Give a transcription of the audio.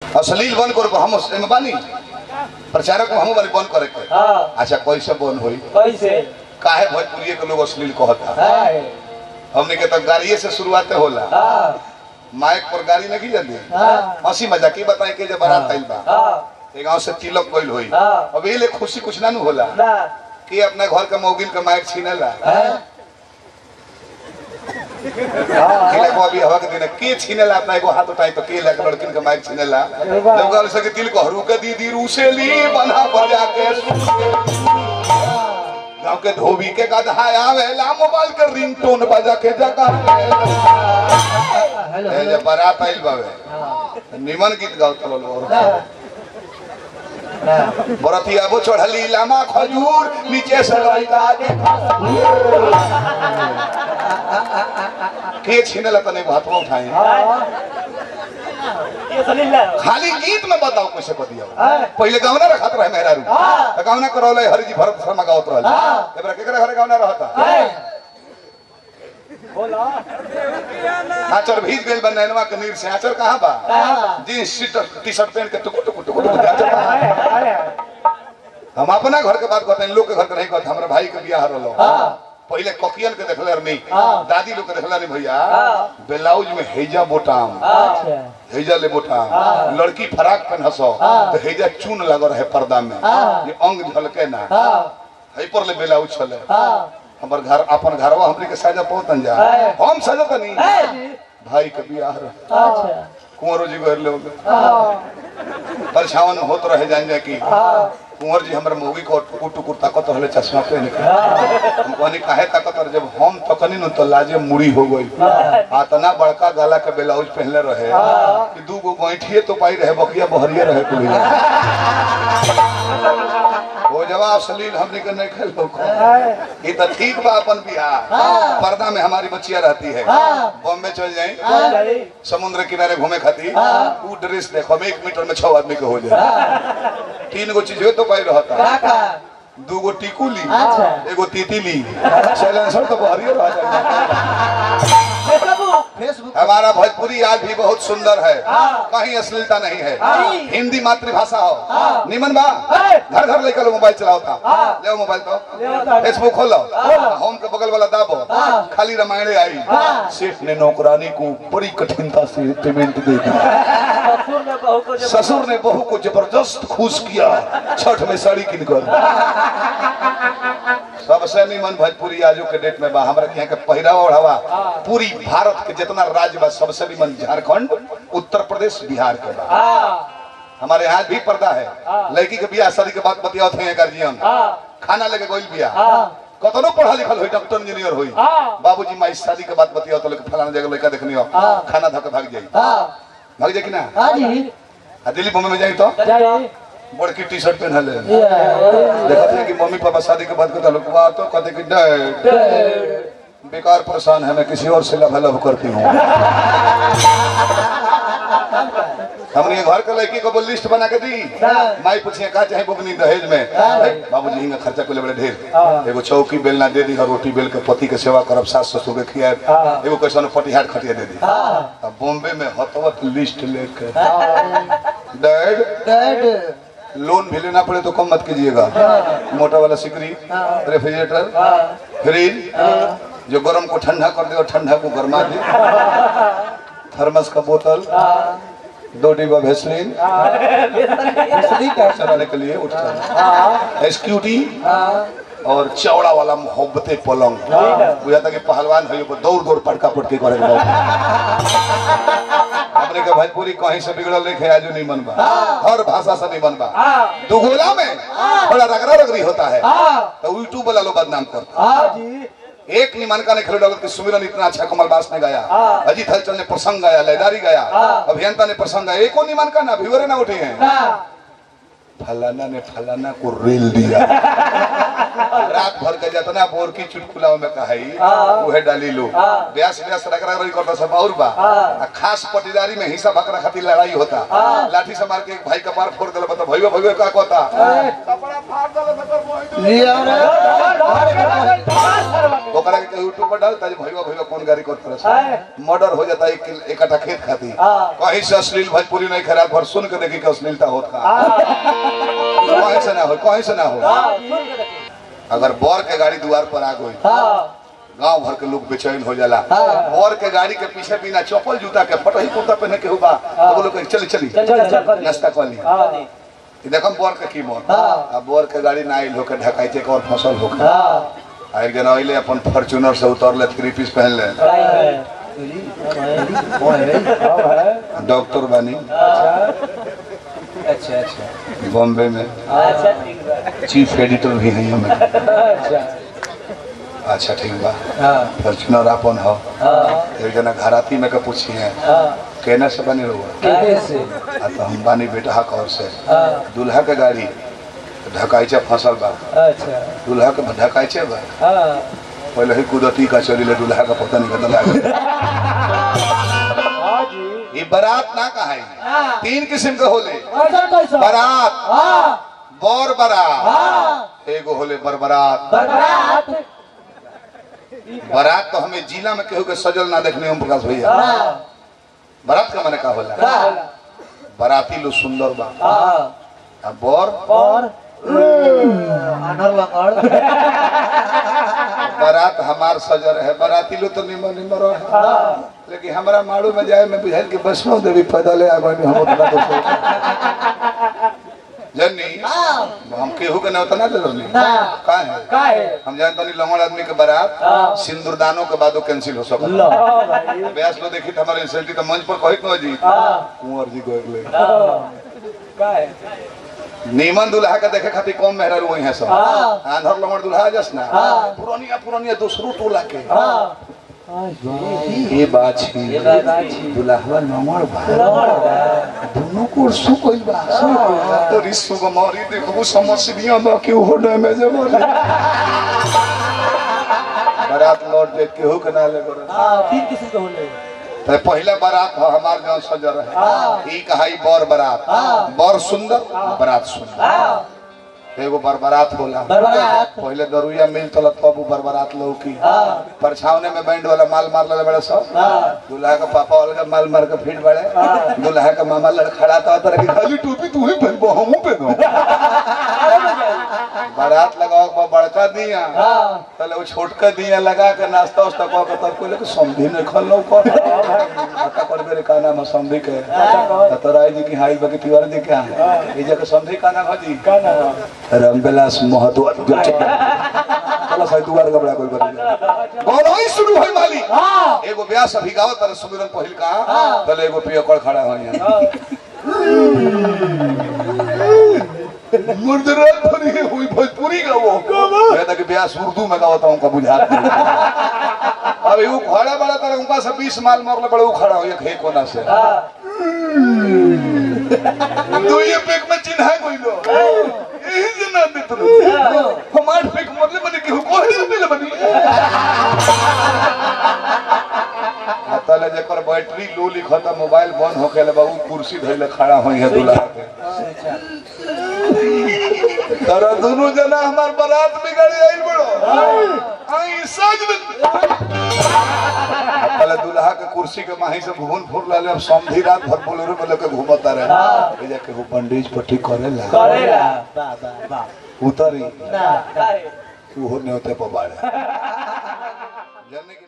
अश्लील बंद कर हम एमे बानी प्रचारक हम बानी बंद करे के हाँ अच्छा कैसे बंद होई कैसे काहे भोजपुरी के लोग अश्लील कहता है हमने के तो गाड़िए से शुरुआत होला हाँ माइक पर गाड़ी नहीं जल्दी हाँ हंसी मजाक की बताए के जब बारात आइल बा हाँ एक गांव से तिलक गइल होई हाँ। अब ये ले खुशी कुछ ना नु होला ना कि अपना घर के मौगिन के माइक छीनेला हाँ किला को अभी हवा के दिन के छीनेला अपना एगो हाथ उठाई तो के लग लड़किन के माइक छीनेला जब गाल से के तिल को हरू के दीदी रूसेली बना बजा के गांव के धोबी के गधा आवेला मोबाइल के रिंगटोन बजा के जगह हेलो ए जब बारात आइल बावे हाँ निमन गीत गाओ तो लोग ना ना बरतिया वो चढ़ली लामा खजूर नीचे से लड़का के के छीनेला तने हाथ में उठाए हाँ ये सलीला खाली गीत में बताओ कैसे को दिया हाँ पहले गावना रखत रहे मेहरारू हाँ। त गावना करौले हरिजी भरत शर्मा गावत रहल हाँ। एबरा केकरा घरे गावना रहता है बोला आचर भीज गेल बा नैनवा के नीर से आचर कहां बा कहाँ? जींस टी- टी-शर्ट पहन के टुकु टुकु टुकु टुकु आचर कहाँ? है है हम अपना घर के बात कहते हैं लोग के घर के नहीं कहते हमरा भाई के बियाह रहलो हाँ पहले ककियन के देखले नहीं हाँ। दादी लोग के देखला नहीं भैया हाँ। ब्लाउज में हेजा बोटाम अच्छा हेजा ले बोटाम हाँ। लड़की फराक पहन हसो हाँ। तो हेजा चून लगल रहे पर्दा में हाँ। ये अंग झलके ना हाँ है पर ले ब्लाउज छले हाँ हमर घर अपन घरवा हमरे के साजा पहुंचन जा है। हम साजा तनी है जी भाई के बियाह रहे अच्छा कुंवरो जी घर लोग हाँ परेशान होत रहे जान जा की हाँ कुंवर जी हमर मौगी को टुकुर टुकुर ताकत रहले चश्मा पहन के हाँ हम कहनी काहे ताकत रहे जब हम तकनी न तो लाजे मुड़ी हो गई हाँ। आतना बड़का गला के ब्लाउज पहनले रहे हाँ। कि दू गो गैठिए तो पाई रहे बकिया बहरिए रहे कुल वो जवाब सलील हमने के नहीं खेल है ये तो ठीक बा अपन बिहार हाँ। पर्दा में हमारी बच्चियां रहती है हाँ। बॉम्बे चल जाए हाँ जाई समुद्र किनारे घूमे खातिर हाँ। वो ड्रेस देखो हम एक मीटर में छह आदमी के हो जाए तीन गो चीज तो पाई रहता काका दू गो टीकू ली अच्छा। एगो तीती ली साइलेंसर तो बहरिए रह जाए फेसबुक फेसबुक हमारा भोजपुरी आज भी बहुत सुंदर है हाँ। कहीं अश्लीलता नहीं है हाँ। हिंदी मातृभाषा हो हाँ। निमन बा है। घर घर लेकर लो मोबाइल चलाओ था हाँ। ले मोबाइल तो ले तो। फेसबुक खोलो खोलो। होम के बगल वाला दाबो हाँ। खाली रामायण आई हाँ। सेठ ने नौकरानी को बड़ी कठिनता से पेमेंट दे दी ससुर ने बहू को जब ससुर ने बहू को जबरदस्त खुश किया छठ में साड़ी किनकर सबसे निमन भोजपुरी आजू के डेट में बा हमरा के यहाँ के पहिरावा ओढ़ावा पूरी भारत के जितना राज्य बा सबसे निमन झारखंड उत्तर प्रदेश बिहार के बा हाँ हमारे यहाँ भी पर्दा है हाँ। लड़की के बियाह शादी के बाद बतियावत है गार्जियन हाँ खाना लेके गोइल बियाह हाँ कतनो पढ़ा लिखल होई डॉक्टर इंजीनियर होई हाँ बाबूजी माई शादी के बाद बतियावत लोग फलाना जगह लड़का देखनी हो हाँ। खाना धके भाग जाई हाँ भाग जाई कि ना हाँ जी आ दिल्ली बॉम्बे में जाई तो जाई बड़की टी शर्ट पहन ले ये देखते हैं कि मम्मी पापा शादी के बाद कहता लोग वाह तो कहते कि डैड बेकार परेशान है मैं किसी और से लव लव करती हूँ हमने घर के लड़की को वो लिस्ट बना के दी माई पूछिए का चाहे बुकनी दहेज में बाबूजी हिंगा खर्चा को ले बड़े ढेर एगो चौकी बेलना दे दी और रोटी बेल के पति के सेवा करब सास ससुर के खिया एगो कैसा पटिहार खटिया दे दी अब बॉम्बे में हतवत लिस्ट लेके डैड डैड लोन भी लेना पड़े तो कम मत कीजिएगा मोटा वाला सिकरी रेफ्रिजरेटर फ्रिज जो गर्म को ठंडा कर दे और ठंडा को गर्मा दे थर्मस का बोतल दो डिब्बा भेसलिन चलाने के लिए उठता एसक्यूटी और चौड़ा वाला मोहब्बते पलंग बुझा था कि पहलवान है वो दौड़ दौड़ पटका पटकी करे हमने के भोजपुरी कहीं से बिगड़ल नहीं आजू नहीं मन बा हर भाषा से नहीं बन बा दुगोला में बड़ा रगड़ा रगड़ी होता है तो यूट्यूब वाला लोग बदनाम करता हाँ जी एक निमानका ने खेलो डालत कि सुमिरन इतना अच्छा कमल बास ने गाया हाँ। अजीत हलचल ने प्रसंग गाया लयदारी गाया हाँ। अभियंता ने प्रसंग गाया एको निमानका ना व्यूअर ना उठे हैं हाँ फलाना ने फलाना को रेल दिया रात भर के जितना बोर की चुटकुला में कहाई हाँ। उहे डाली लो हाँ। ब्यास ब्यास रगड़ा रगड़ी करता सब और बा हाँ। आ खास पटीदारी में हिस्सा बकरा खातिर लड़ाई होता हाँ। लाठी से मार के एक भाई का पार फोड़ देला बता भैया भैया का कहता हाँ। कपड़ा फाड़ देला तो कर मोहि लिया रे ओकरा के यूट्यूब पर डालता जे भईवा भईवा कौन गाड़ी कर तरस मर्डर हो जाता एक एक आटा खेत खाती कहीं से अश्लील भोजपुरी नहीं खराब भर सुन के देखी कि अश्लीलता होत का कहीं से ना हो कहीं से ना हो अगर बोर के गाड़ी द्वार पर आ गई गांव भर के लोग बेचैन हो जाला बोर के गाड़ी के पीछे बिना चप्पल जूता के फटही कुर्ता पहने के हुआ तो वो लोग कहे, चली चली नाश्ता कर ली ई देखम बोर के कीमत अब बोर के गाड़ी ना आइल होके ढकाइते के और फसल होके आइल के अइले अपन फॉर्च्यूनर से उतरले थ्री पीस पहन ले डॉक्टर बानी अच्छा अच्छा बॉम्बे में अच्छा ठीक बा चीफ एडिटर भी हैं हमें अच्छा अच्छा ठीक बा हाँ फॉर्च्यूनर अपन हो हाँ एक जना घराती में के पूछी है हाँ केने से बनी रहुआ कितने से आ तो हम बानी बेटा कौर से हाँ दूल्हा के गाड़ी ढकाइचे फसल बा अच्छा दूल्हा के ढकाइचे बा हाँ पहले ही कुदरती का चली ले दूल्हा का पता नहीं कदम लागे हाँ जी ये बारात ना कहा हाँ तीन किस्म के होले कैसा कैसा बारात हाँ बर बारात हाँ एगो होले बरबरात बरबाद बारात तो हमें जिला में केहू के सजल ना देखने हम प्रकाश भैया हाँ बारात का मैंने का होला हाँ बाराती लो सुंदर बा हाँ आ बर और अनर वंगड़ बारात हमार सजर है बाराती लो तो निमन निमन रहे हाँ लेकिन हमारा माड़ू में जाए में बुझाइल कि वैष्णो देवी पैदल आ गए हम उतना तो जन्नी हम केहू के नौता ना दे रहनी ना का है का है हम जानते नहीं लंगड़ आदमी के बारात हाँ। सिंदूरदानों के बादो कैंसिल हो सकता लो भाई ब्यास लो देखी तो हमारे इंसल्टी तो मंच पर कहित न जी हाँ कुंवर जी को एक हाँ का है नीमन दुल्हा के देखे खातिर कम मेहरा रुई है सब हाँ। आंधर लंगड़ दुल्हा जस ना हाँ। पुरानिया पुरानिया दूसरो टोला के हाँ ये बात छी ये बात छी। दुल्हा लंगड़ बा लंगड़ बा। दोनों को सु कोई बा तो रिसु को मारी देखो समस्या बा कि हो डैमेज मारी बारात लौट दे केहू के ना ले करे हाँ तीन किस्म के होले तो पहला बारात हो हमार गांव सजर हाँ। है ई कहाई बर बारात हाँ। बर सुंदर बारात सुंदर हाँ एगो बरबरात होला बरबरात। पहले दरुया मिल तल तब उ बरबरात लौकी हाँ परछावने में बैंड वाला माल मार ले बड़े सब हाँ दूल्हा का पापा वाला माल मार के फिट बड़े दूल्हा का मामा लड़खड़ा था तरह की खाली टोपी तू ही पहनबो हमहू पहनो बारात लगाओ के बाद बड़का दिया हाँ पहले वो छोटका दिया लगा के नाश्ता उस्ता कह के तब कोई लेके समधी ने खल लो कर पता कर बेरे का नाम है समधी के तो राय जी की हाई बके तिवारी जी के ये जगह समधी का नाम है जी का नाम रामविलास महतो चलो साई दुआर का बड़ा कोई बन बोलो ही शुरू होई माली हाँ एगो ब्यास अभी गावत तर सुमिरन पहिल का तले एगो पियकड़ खड़ा हो यहाँ मुर्दरात भरी हुई भोजपुरी का वो मैं तक ब्यास उर्दू में गावता हूँ का बुझात नहीं अब वो खड़ा बड़ा तर उनका से 20 माल मारले बड़े वो खड़ा हो एक हे कोना से दो ये पेक में चिन्हा कोई लो यही से ना दे तुम हमार पेक मरले बने केहू कोहे से मिले बनी तले जेकर बैटरी लो लिखता मोबाइल बंद होके ले बाबू कुर्सी धइले खड़ा होई है दूल्हा के तोरा दोनों जना हमार बारात में गाड़ी आइल बड़ो आई सज पहले दूल्हा के कुर्सी के माही से घूमन फुर लाले अब समधी रात भर बोलेरो में लेके घूमता रहे ए जाके वो पंडित पट्टी करेला करेला बा बा बा उतरी ना का है कि वो होते पर बाड़े जानने के